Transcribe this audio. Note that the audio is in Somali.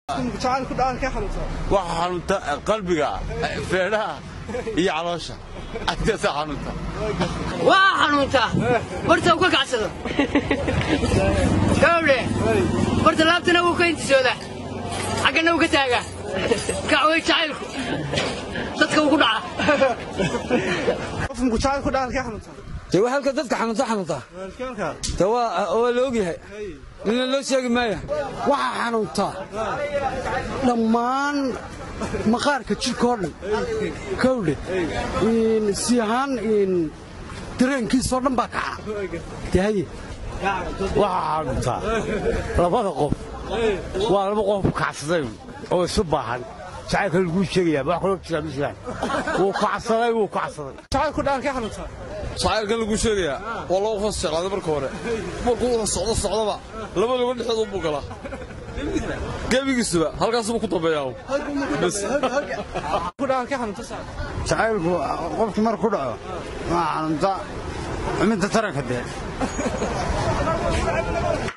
jacaylku dhaanka xanuunsan waxa xanuunta qalbiga feedhaha iyo caloosha agtaasaa xanuunta waa xanuuntaa barta uu ka kacsado gawdhe barta laabtana wuu ka intisoodaa xaggana wuu ka taagaa kacway jacaylku dadka uu ku dhaca qofku jacaylku dhaanka xanuunsan dee waa halka dadka xanuunta xanuuntaa de waa waa la ogyahay nina loo sheegi maaya waxaa xanuuntaa dhammaan maqaarka jidhkao dhan kawdhe si ahaan dareenkiisoo dhan baa kaca dee haye waxaa xanuuntaa labada qof waa laba qof kacsaday oo isu baahan jacaylka laguu sheegayaa wax kaloo jira ma jiraan wuu kacsaday wuu kacsaday jacaylku dhaanka xanuunsan jacaylkan lagu sheegayaa waa loo hoos jeclaaday marka hore markuu wada socdo socdaba laba lugo dhexdood buu galaa gebigiisuba halkaasuba ku dambeeyaa ku dhaanka xanuunsan jacaylku qofki mar ku dhaco waa xanuunta xumidda taranka dee